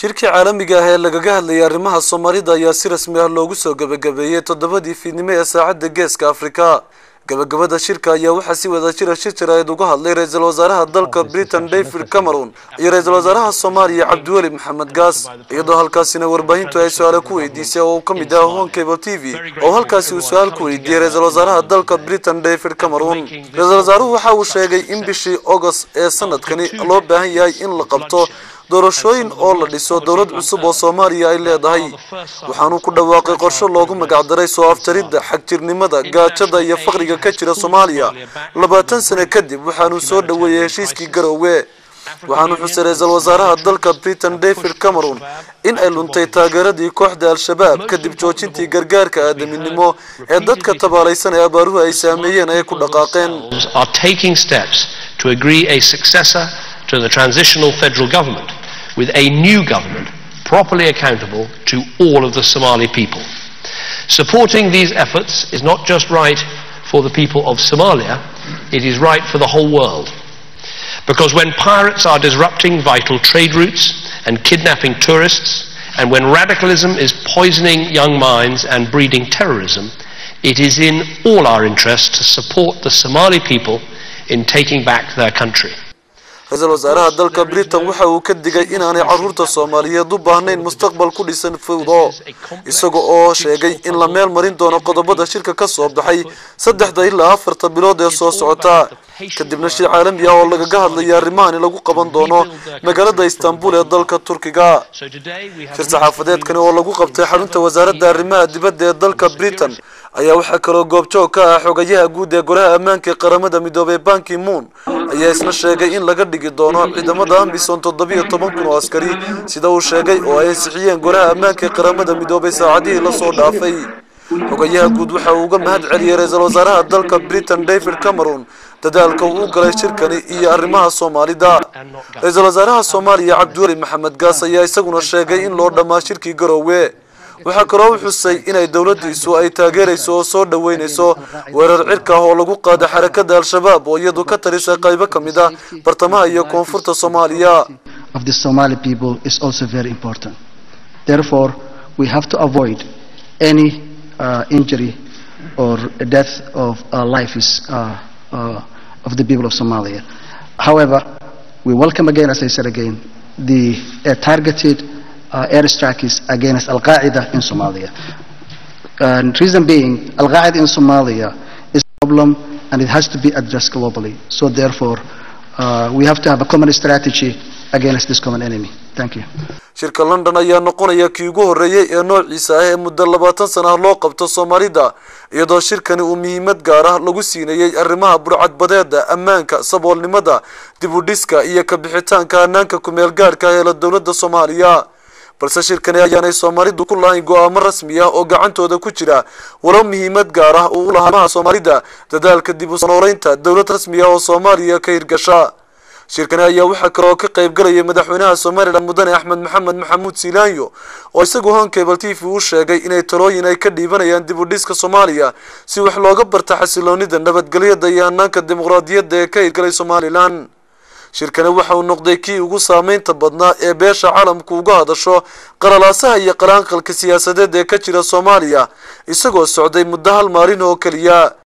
shirkii caalamiga ah ee lagaga hadlayay arrimaha soomaalida ayaa si rasmi ah loogu soo gebagabeeyey toddobadii fiidnimo ee saacadda geeska afrika gabagabada shirka ayaa waxaa si wada jira shir jaraa'id uga hadlay ra-iisul wasaaraha dalka britain david cameron iyo ra-iisul wasaaraha soomaaliya cabdiweli maxamed gaas iyadoo halkaasina warbaahintu ay su-aale ku weydiisay oo uu ka mid ah hon cable t v oo halkaasi uu su-aal ku weydiiyey ra-iisul wasaaraha dalka britain david cameron ra-iisul wasaaruhu waxa uu sheegay in bishii august ee sanadkani loo baahan yahay in la qabto doorashooyin oo la dhiso dowlad cusub oo soomaaliya ay leedahay waxaanu ku dhawaaqay qorshe loogu magacdaray soo aftaridda xagjirnimada gaajada iyo faqriga ka jira soomaaliya labaatan sano kadib waxaanu soo dhoweeyey heshiiskii garoowe waxaanu xusay ra-iisul wasaaraha dalka britain david cameron in ay luntay taageeradii kooxda al-shabaab kadib joojintii gargaarka aadaminimo ee dadka tabaalaysan ee abaaruhu ay saameeyeen ay ku dhaqaaqeen to the transitional federal government with a new government properly accountable to all of the Somali people. Supporting these efforts is not just right for the people of Somalia, it is right for the whole world. Because when pirates are disrupting vital trade routes and kidnapping tourists, and when radicalism is poisoning young minds and breeding terrorism, it is in all our interest to support the Somali people in taking back their country. ra-iisul wasaaraha dalka britain waxa uu ka digay inaanay caruurta soomaaliyeed u baahnayn mustaqbal ku dhisan fawdo isaga oo sheegay in la meel marin doono qodobada shirka ka soo baxay saddexda ilaa afarta bilood ee soo socota kadibna shir caalami ah oo lagaga hadlaya arrimahani lagu qaban doono magaalada istanbul ee dalka turkiga shir saxaafadeedkani oo lagu qabtay xarunta wasaaradda arrimaha dibadda ee dalka britain ayaa waxaa kaloo goobjoog ka ah xogayaha guud ee golaha ammaanka ee qaramada midoobay banki moon ayaa isna sheegay in laga dhigi doono ciidamada ambison toddobiyo toban kun oo askari sida uu sheegay oo ay ansixiyeen golaha ammaanka ee qaramada midoobay saacadihii lasoo dhaafay xogayaha guud waxa uu uga mahad celiyey ra-iisul wasaaraha dalka britain david cameron dadaalka uu u galay shirkani iyo arrimaha soomaalida ra-iisul wasaaraha soomaaliya cabdiweli maxamed gaas ayaa isaguna sheegay in loo dhammaa shirkii garoowe waxaa kaloo u xusay inay dowladiisu ay taageerayso oo soo dhoweynayso weerar cirka ah oo lagu qaada xarakada al-shabaab oo iyadu ka tarisay qaybo ka mid ah bartamaha iyo koonfurta soomaaliya of the Somali people is also very important. Therefore, we have to avoid any uh, injury or death of uh, life is, uh, uh, of the people of Somalia. However, we welcome again, as I said again, the uh, targeted uh, airstrikes against Al Qaeda in Somalia. And reason being, Al Qaeda in Somalia is a problem and it has to be addressed globally. So therefore, uh, we have to have a common strategy against this common enemy. Thank you. shirka london ayaa noqonaya kii ugu horreeyey ee noociisa ah ee muddo labaatan sana ah loo qabto soomaalida iyadoo shirkani uu muhiimad gaar ah lagu siinayey arrimaha burcadbadeeda ammaanka saboolnimada dib u dhiska iyo kabixitaanka hanaanka kumeel gaadhka ah ee la dowladda soomaaliya balse shirkani ayaanay soomaalidu ku lahayn go-aamo rasmi ah oo gacantooda ku jira walow muhiimad gaar ah uu u lahaa arrimaha soomaalida dadaalka dib u nooleynta dowlad rasmi ah oo soomaaliya ka hirgasha shirkani ayaa waxaa kaloo ka qayb galayay madaxweynaha somalilan mudane axmed maxamed maxamuud siilaanyo oo isagu hon cable t v u sheegay inay talooyin ay ka dhiibanayaan dib u dhiska soomaaliya si wax looga barta xasiloonida nabadgelyada iyo hanaanka dimuqraadiyadda ee ka hirgalay somalilan shirkani waxa uu noqday kii ugu saameynta badnaa ee beesha caalamku uga hadasho qalalaasaha iyo qalaanqalka siyaasadeed ee ka jira soomaaliya isagoo socday muddo hal maalin oo keliya